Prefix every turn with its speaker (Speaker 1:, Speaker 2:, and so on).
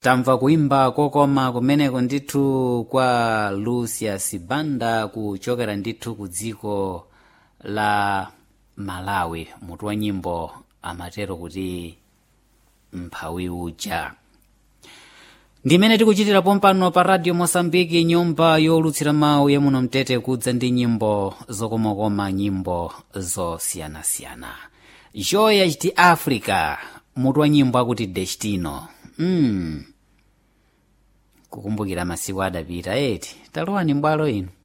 Speaker 1: tamva kuimba kokoma kumeneko ndithu kwa lucius banda kuchokera ndithu ku dziko la malawi mutu wa nyimbo amatero kuti mphawi uja ndimene tikuchitira pompano pa radio mosambiki nyumba yolutsira mawu yamuno mtete kudza ndi nyimbo zokomakoma nyimbo zosiyanasiyana joya chiti africa mutu wa nyimbo akuti destino mm. kukumbukira masiku adapita eti talowani mbwalo ino